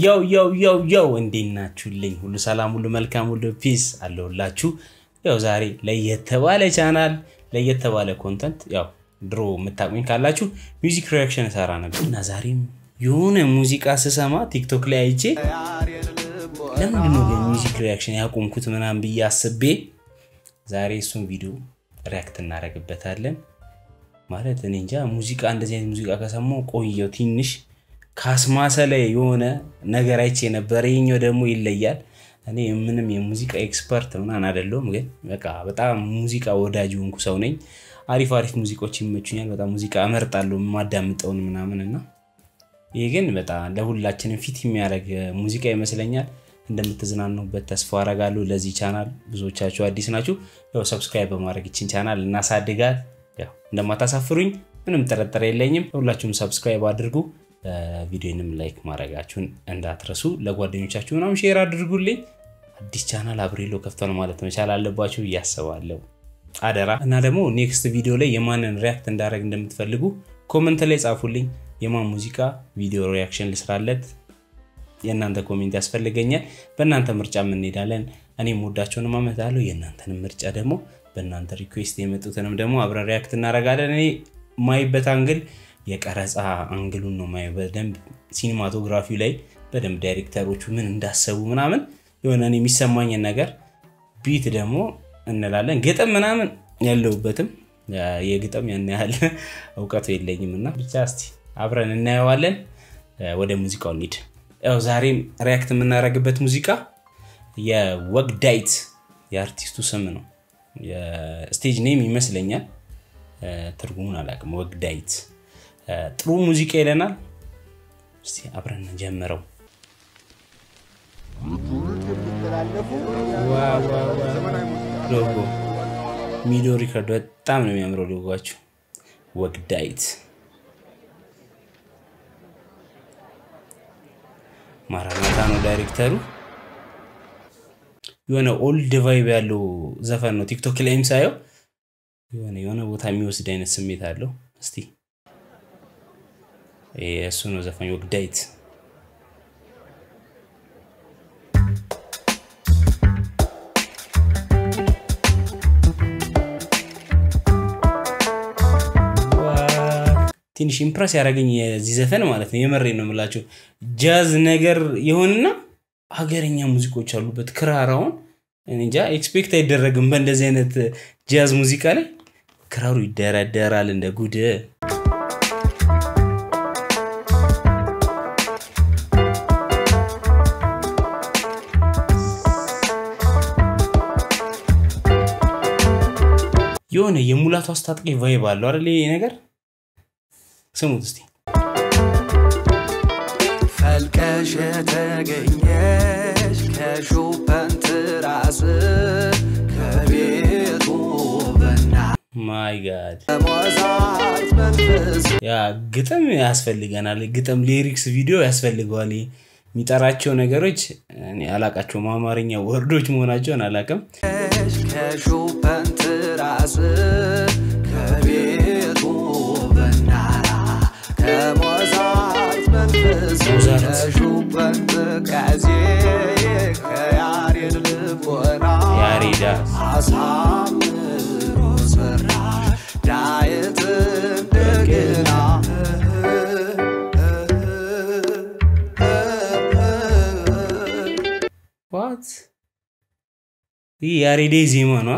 ያው ያው ያው ያው እንዴት ናችሁልኝ? ሁሉ ሰላም፣ ሁሉ መልካም፣ ሁሉ ፒስ አለሁላችሁ። ያው ዛሬ ለየት ባለ ቻናል ለየት ባለ ኮንተንት ያው ድሮ የምታቁኝ ካላችሁ ሚውዚክ ሪያክሽን እሰራ ነበር እና ዛሬም የሆነ ሙዚቃ ስሰማ ቲክቶክ ላይ አይቼ ለምንድን ነው ሚውዚክ ሪያክሽን ያቆምኩት ምናምን ብዬ አስቤ ዛሬ እሱን ቪዲዮ ሪያክት እናደርግበታለን። ማለት እኔ እንጃ ሙዚቃ እንደዚህ አይነት ሙዚቃ ከሰማሁ ቆየው ትንሽ ካስማሰ ላይ የሆነ ነገር አይቼ ነበር። ይሄኛው ደግሞ ይለያል። እኔ ምንም የሙዚቃ ኤክስፐርት ምናምን አይደለሁም፣ ግን በቃ በጣም ሙዚቃ ወዳጅ ሆንኩ ሰው ነኝ። አሪፍ አሪፍ ሙዚቃዎች ይመቹኛል። በጣም ሙዚቃ እመርጣለሁ የማዳምጠውን ምናምን እና ይህ ግን በጣም ለሁላችንም ፊት የሚያደርግ ሙዚቃ ይመስለኛል። እንደምትዝናኑበት ተስፋ አረጋለሁ። ለዚህ ቻናል ብዙዎቻችሁ አዲስ ናችሁ፣ ያው ሰብስክራይብ በማድረግ ይችን ቻናል እናሳድጋት። ያው እንደማታሳፍሩኝ ምንም ጥርጥር የለኝም። ሁላችሁም ሰብስክራይብ አድርጉ። ቪዲዮንም ላይክ ማድረጋችሁን እንዳትረሱ። ለጓደኞቻችሁ ምናምን ሼር አድርጉልኝ። አዲስ ቻናል አብሬሎ ከፍቷል ማለት መቻል አለባችሁ እያስባለሁ አደራ። እና ደግሞ ኔክስት ቪዲዮ ላይ የማንን ሪያክት እንዳደረግ እንደምትፈልጉ ኮመንት ላይ ጻፉልኝ። የማን ሙዚቃ ቪዲዮ ሪያክሽን ልስራለት የእናንተ ኮሜንት ያስፈልገኛል። በእናንተ ምርጫ እንሄዳለን። እኔም ወዳቸውንም አመጣለሁ። የእናንተንም ምርጫ ደግሞ በእናንተ ሪኩዌስት የመጡትንም ደግሞ አብረን ሪያክት እናደርጋለን። እኔ ማይበት አንግል የቀረጻ አንግሉን ነው ማየው። በደንብ ሲኒማቶግራፊው ላይ በደንብ ዳይሬክተሮቹ ምን እንዳሰቡ ምናምን የሆነ እኔ የሚሰማኝን ነገር ቢት ደግሞ እንላለን። ግጥም ምናምን ያለውበትም የግጥም ያን ያህል እውቀቱ የለኝም እና ብቻ እስቲ አብረን እናየዋለን። ወደ ሙዚቃው እንሂድ። ያው ዛሬም ሪያክት የምናደርግበት ሙዚቃ የወግዳይት የአርቲስቱ ስም ነው። የስቴጅ ኔም ይመስለኛል፣ ትርጉሙን አላውቅም። ወግዳይት ጥሩ ሙዚቃ ይለናል። እስቲ አብረን ጀምረው። ሎጎ ሚዶ ሪከርድ በጣም ነው የሚያምረው ሎጓቸው። ወግዳይት ማራናታ ነው ዳይሬክተሩ። የሆነ ኦልድ ቫይብ ያለው ዘፈን ነው። ቲክቶክ ላይም ሳየው የሆነ የሆነ ቦታ የሚወስድ አይነት ስሜት አለው። እስቲ እሱ ነው ዘፋኝ ወግዳይት። ትንሽ ኢምፕረስ ያደረገኝ የዚህ ዘፈን ማለት ነው። የመሬ ነው የምላቸው ጃዝ ነገር የሆንና ሀገረኛ ሙዚቆች አሉበት። ክራራውን እንጃ ኤክስፔክት አይደረግም በእንደዚህ አይነት ጃዝ ሙዚቃ ላይ ክራሩ ይደረደራል እንደ ጉድ። የሆነ የሙላቱ አስታጥቄ ቫይብ አለው አይደል? ይሄ ነገር ስሙት እስቲ። ፈልቀሽ የተገኘሽ ከሾፐን ትራስ ከቤቱ በና ማይ ጋድ ሞዛርት መንፈስ ያ ግጥም ያስፈልገናል። ግጥም ሊሪክስ ቪዲዮ ያስፈልገዋል። የሚጠራቸው ነገሮች እኔ አላቃቸውም። አማርኛ ወርዶች መሆናቸውን አላቅም። ከሾፐን ትራስ ከቤቱ በናራ ከሞዛርት መንፈስ ሞዛርት። ከሾፐን ጥቃዜ ከያሬድ ልቦና ያሬዳ አሳምሮ ሰራሽ ዳዊት እንደገና ዋት ይህ ያሬዴ ዜማ ነው።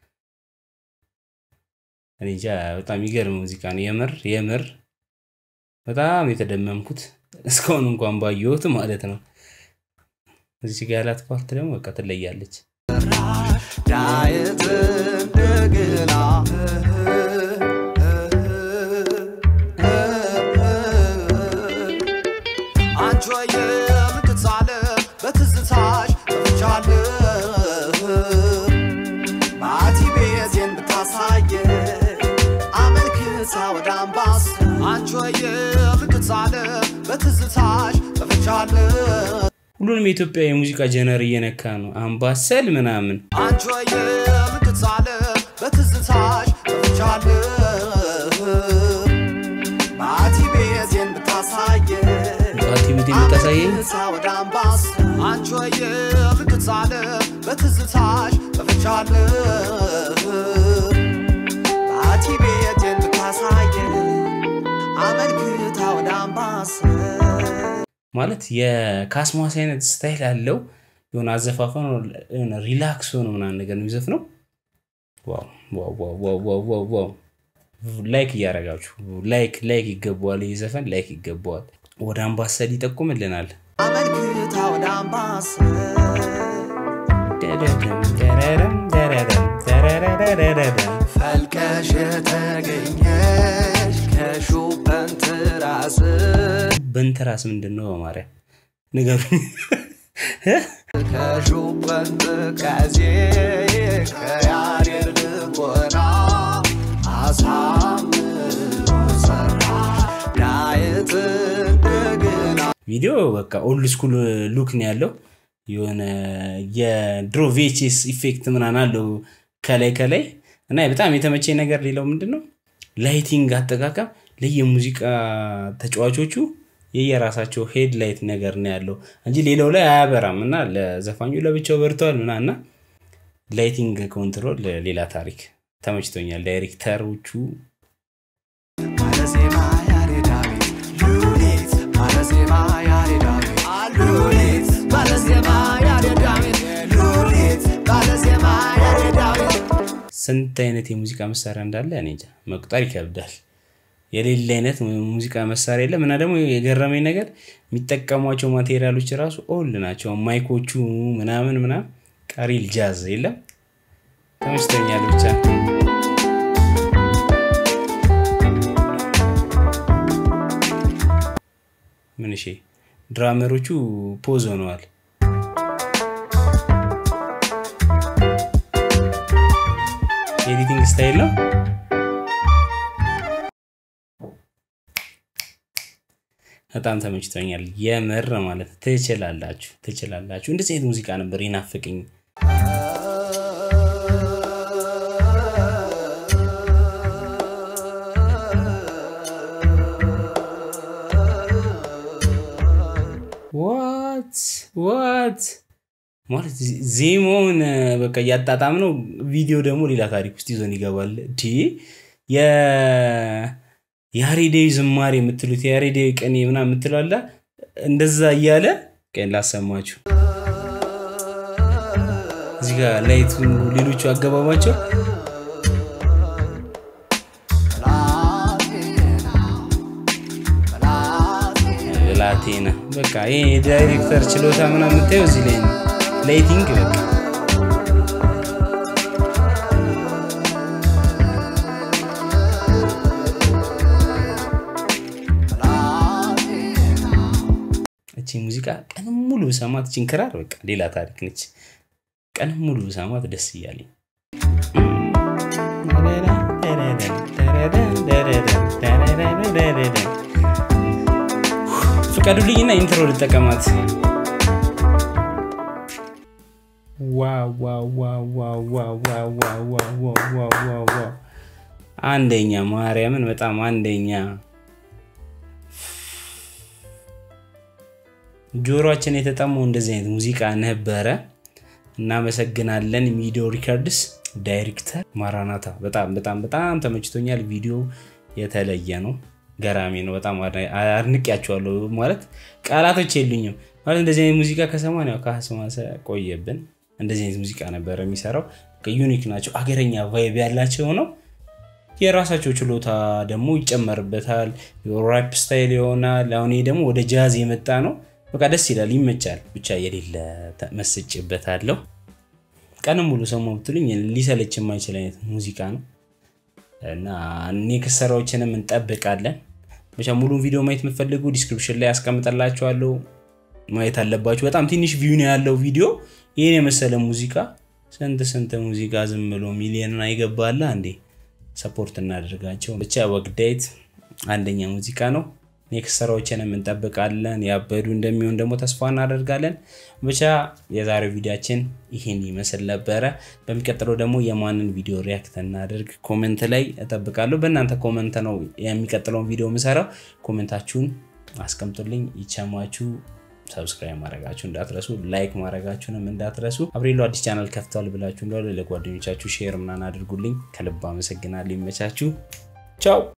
እኔ እንጃ በጣም የሚገርም ሙዚቃ ነው። የምር የምር በጣም የተደመምኩት እስካሁን እንኳን ባየሁት ማለት ነው። እዚህ ጋ ያላት ፓርት ደግሞ በቃ ትለያለች። ዳዊት እንደገና አንቺ የምትሳለ በትዝታሽ ጠፍቻለሁ ማቲ ቤቴን ብታሳየ አመልክታ ወደ አምባስ አንቺ የምትሳለ በትዝታሽ ጠፍቻለሁ ሁሉንም የኢትዮጵያ የሙዚቃ ጀነር እየነካ ነው። አምባሰል ምናምን አንቺ የምትሳለ በትዝታሽ ጠፍቻለሁ ማቲ ቤቴን ብታሳየ ፓርቲ ቤቴ የምታሳየኝ አመልክታ ወደ አምባስ አንቺ ወየ ምትጻለ በትዝታሽ ጠፍቻለሁ ባቲ ቤቴን ብታሳየ አመልክታ ወደ አምባስ ማለት የካስማስ አይነት ስታይል ያለው የሆነ አዘፋፈን የሆነ ሪላክስ ሆነ ምናምን ነገር ነው የሚዘፍነው። ዋው ዋው ዋው ዋው ዋው ዋው ዋው ላይክ እያደረጋችሁ ላይክ ላይክ ይገባዋል። ይህ ዘፈን ላይክ ይገባዋል። ወደ አምባሰል ይጠቁምልናል። አመልክታ ወደ አምባስ ፈልቀሽ የተገኘሽ ከሹበንት ራስ በንተራስ ምንድን ነው? በማርያም ንገሩኝ። ከሹበንት ቀዜ ከያሬድ ልቦና አሳምሮ ሰራሽ ዳዊት እንደገና ቪዲዮ በቃ ኦልድ ስኩል ሉክ ነው ያለው። የሆነ የድሮ ቪኤችኤስ ኢፌክት ምናምን አለው ከላይ ከላይ እና በጣም የተመቸኝ ነገር ሌላው ምንድን ነው ላይቲንግ አጠቃቀም ለየሙዚቃ ተጫዋቾቹ የየራሳቸው ሄድ ላይት ነገር ነው ያለው እንጂ ሌላው ላይ አያበራም እና ለዘፋኙ ለብቻው በርተዋል ምና እና ላይቲንግ ኮንትሮል ሌላ ታሪክ ተመችቶኛል። ዳይሬክተሮቹ ባለዜማ ያሬዳዊት ሉሊት ባለዜማ ያሬዳዊት ሉሊት ባለዜማ ያሬዳዊት ሉሊት ባለዜማ ያሬዳዊት ስንት አይነት የሙዚቃ መሳሪያ እንዳለ እኔ እንጃ መቁጠር ይከብዳል። የሌለ አይነት ሙዚቃ መሳሪያ የለም እና ደግሞ የገረመኝ ነገር የሚጠቀሟቸው ማቴሪያሎች ራሱ ኦል ናቸው። ማይኮቹ ምናምን ምናምን ቀሪል ጃዝ የለም። ተመችቶኛል ብቻ ምን እሺ፣ ድራመሮቹ ፖዝ ሆነዋል። ኤዲቲንግ ስታይል ነው። በጣም ተመችቶኛል። የምር ማለት ትችላላችሁ ትችላላችሁ። እንደዚህ አይነት ሙዚቃ ነበር ይናፍቅኝ። ዋት ዋት ማለት ዜማውን በቃ እያጣጣም ነው። ቪዲዮ ደግሞ ሌላ ታሪክ ውስጥ ይዞን ይገባል። ዲ የያሬዳዊ ዝማሬ የምትሉት የያሬዳዊ ቀኔ ምናምን የምትለው አለ እንደዛ እያለ ቀን ላሰማችሁ። እዚህ ጋር ላይቱ ሌሎቹ አገባባቸው ብላቴና በቃ ይሄ የዳይሬክተር ችሎታ ምናምን የምታየው እዚህ ላይ ነው። ላይቲንግ በቃ እቺ ሙዚቃ ቀንም ሙሉ ብሰማት እቺን ክራር በቃ ሌላ ታሪክ ነች። ቀንም ሙሉ ብሰማት ደስ እያለኝ ፍቀዱልኝና ኢንትሮ ልጠቀማት። አንደኛ ማርያምን በጣም አንደኛ ጆሮችን የተጠማው እንደዚህ አይነት ሙዚቃ ነበረ። እናመሰግናለን። ሚዲዮ ሪከርድስ ዳይሬክተር ማራናታ። በጣም በጣም በጣም ተመችቶኛል። ቪዲዮ የተለየ ነው፣ ገራሚ ነው። በጣም አድንቄያቸዋለሁ። ማለት ቃላቶች የሉኝም። ማለት እንደዚህ አይነት ሙዚቃ ከሰማን ያው ከአስማሰ ቆየብን። እንደዚህ አይነት ሙዚቃ ነበረ የሚሰራው። ዩኒክ ናቸው፣ አገረኛ ቫይብ ያላቸው ነው። የራሳቸው ችሎታ ደግሞ ይጨመርበታል። ራፕ ስታይል ይሆናል። አሁን ይሄ ደግሞ ወደ ጃዝ የመጣ ነው። በቃ ደስ ይላል፣ ይመቻል። ብቻ የሌለ መስጭበታለሁ። ቀንም ሙሉ ሰማሁ ብትሉኝ ሊሰለች የማይችል አይነት ሙዚቃ ነው እና ኔክስት ስራዎችንም እንጠብቃለን። ብቻ ሙሉን ቪዲዮ ማየት የምትፈልጉ ዲስክሪፕሽን ላይ ያስቀምጠላችኋለሁ፣ ማየት አለባችሁ። በጣም ትንሽ ቪው ነው ያለው ቪዲዮ። ይህን የመሰለ ሙዚቃ ስንት ስንት ሙዚቃ ዝም ብሎ ሚሊዮንን አይገባላ እንዴ! ሰፖርት እናደርጋቸው። ብቻ ወግዳይት አንደኛ ሙዚቃ ነው። ኔክስት ስራዎችንም እንጠብቃለን። ያበዱ እንደሚሆን ደግሞ ተስፋ እናደርጋለን። ብቻ የዛሬው ቪዲዮችን ይህን ይመስል ነበረ። በሚቀጥለው ደግሞ የማንን ቪዲዮ ሪያክት እናደርግ ኮሜንት ላይ እጠብቃለሁ። በእናንተ ኮሜንት ነው የሚቀጥለውን ቪዲዮ የምሰራው። ኮሜንታችሁን አስቀምጡልኝ። ይቸማችሁ። ሰብስክራይብ ማድረጋችሁ እንዳትረሱ፣ ላይክ ማድረጋችሁንም እንዳትረሱ። አብሬሎ አዲስ ቻናል ከፍቷል ብላችሁ እንደሆነ ለጓደኞቻችሁ ሼር ምናምን አድርጉልኝ። ከልብ አመሰግናለሁ። ይመቻችሁ። ቻው